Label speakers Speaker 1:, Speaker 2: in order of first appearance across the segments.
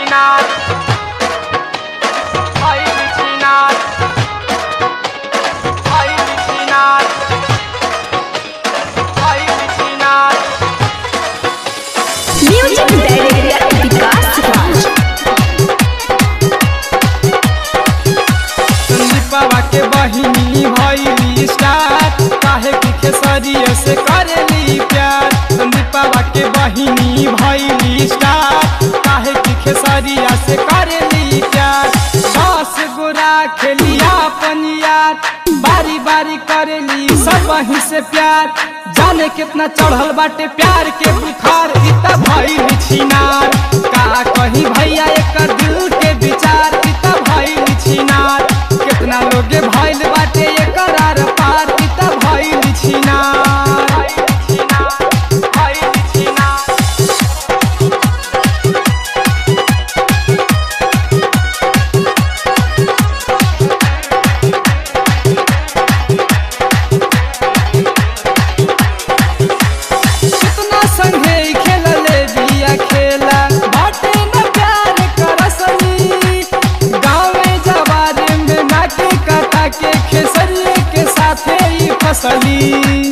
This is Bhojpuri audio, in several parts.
Speaker 1: छिनार भइल छिनार भइल छिनार भइल छिनार
Speaker 2: म्यूजिक डायरेक्टर विकास राज
Speaker 1: संदीपवा के बहिनी भइली स्टार काहे की खेसरिया से करेली प्यार संदीपवा के बहिनी भइली स्टार काहे की खेसरिया से करेली प्यार दस गोरा खेलिया अपन यार बारी बारी करेली सब वहीं से प्यार जाने कितना चढ़ल बाटे प्यार के बुखार इतना भइल छिनार का कहीं भैया एकर दिल के विचार इतना भइल छिनार कितना लोगे भइल बाटे एकर आर पार इतना भइल छिनार भइल छिनार कितना संगे खेलले बिया खेला बाटे न प्यार करसनी गाँवे जवारे में नाके काटा के खेसरिए के साथे ही फसली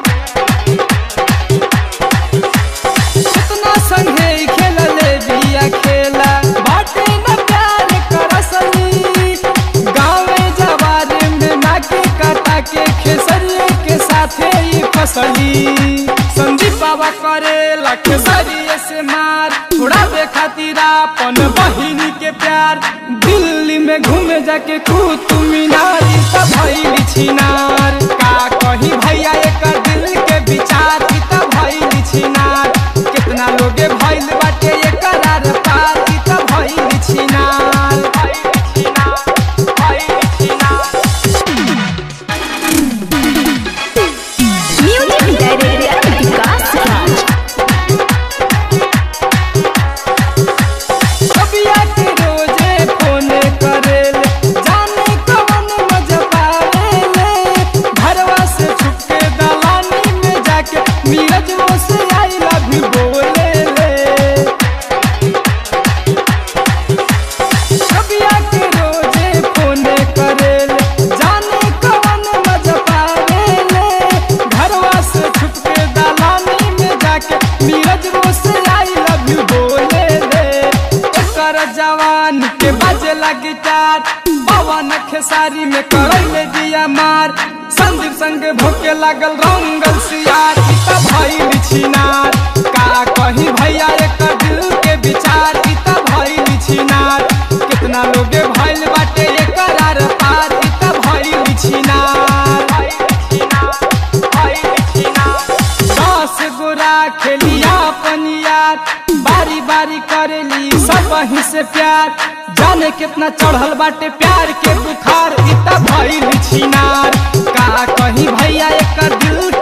Speaker 1: कितना संगे खेलले बिया खेला बाटे न प्यार करसनी गाँवे जवारे में नाके काटा के खेसरिए के साथे ही फसली संदीप बाबा करे खेसरिए से मार थोड़ा दे खातिर अपन बहिनी के प्यार दिल्ली में घूमे जाके कुतुब मीनार ई त भइल छिनार का कही भैया एकर दिल के विचार ई त भइल छिनार कितना लोगे भइल बाटे एकर आर पार ई त भइल छिनार भइल छिनार भइल छिनार
Speaker 2: म्यूजिक डायरेक्टर विकास राज
Speaker 1: कबिया के रोजे फोन करेल जाने कवन मजा पावेले घरवा से छुप के दलानी में जाके नीरज वो से आई लव यू बोले ले कबिया के रोजे फोन करेल जाने कवन मजा पावेले घरवा से छुप के दलानी में जाके नीरज वो से आई लव यू बोले ले एकर जवान के बाजे लगी चार पवन खेसारी में करैले दिया मार संदीप संग भोके लागल रंगल सियार ई त भइल छिनार का कहीं भैया एकर दिल के विचार ई त भइल छिनार कितना लोगे भइल बाटे एकर आर पार ई त भइल छिनार भइल छिनार भइल छिनार दस गोरा खेलिया अपन यार बारी बारी करेली सब वहीं से प्यार जाने कितना चढ़ल बाटे प्यार के बुखार इत भइल छिनार का कहीं भैया एकर दिल